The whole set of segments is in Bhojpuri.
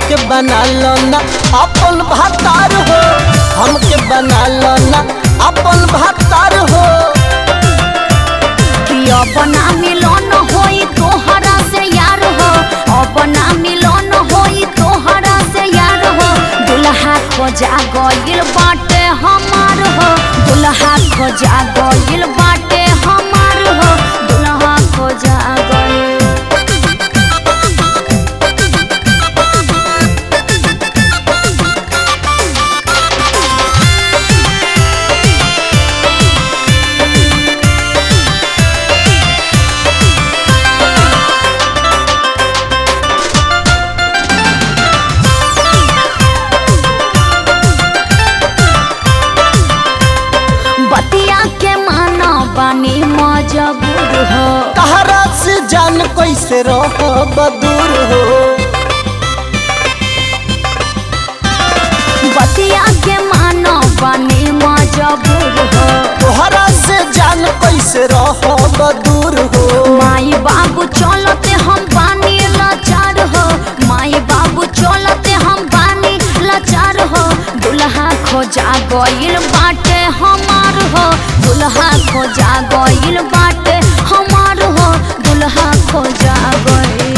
हमके बना लो ना अपन भातार हो हमके बना लो ना अपन भातार हो कि अपना मिलन होई तोहरा से यार हो अपना मिलन होई तोहरा से यार हो दुल्हा खोजा गइल बाटे हमार हो दुल्हा खोजा गइल बाटे हमार हो दुल्हा खोजा गइल बतिया के माना बानी मजबूर हो कहरा से जान कैसे रहो बदूर हो बतिया के माना बानी मजबूर हो तोहरा से जान कैसे रहो बदूर हो माई बाबू चलते हम बानी लाचार हो माई बाबू चलते हम बानी लाचार हो दुल्हा खोजा गइल बाटे हमार हो दुल्हा खोजा गइल बाटे हमार हो दुल्हा खोजा गइल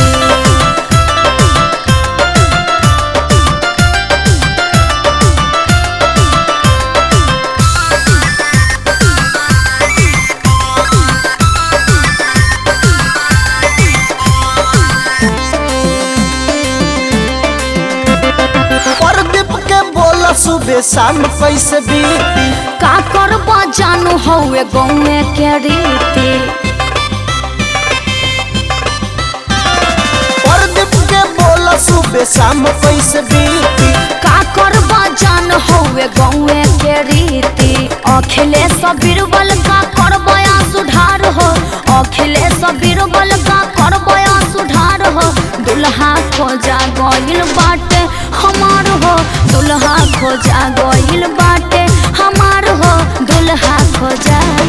प्रदीप के बोला सुबह शाम कैसे बीती का करबा जानू हौवे गौवे के रीति प्रदीप के बोला सुबह शाम कैसे बीती का करबा जान हौवे गौवे के रीति अखिलेश बीरबल का करबया सुधार हो अखिलेश बीरबल का करबया सुधार हो दुल्हा खोजा गइल बाटे हमार हो दुल्हा खोजा गइल बाटे हमार हो दुल्हा खोजा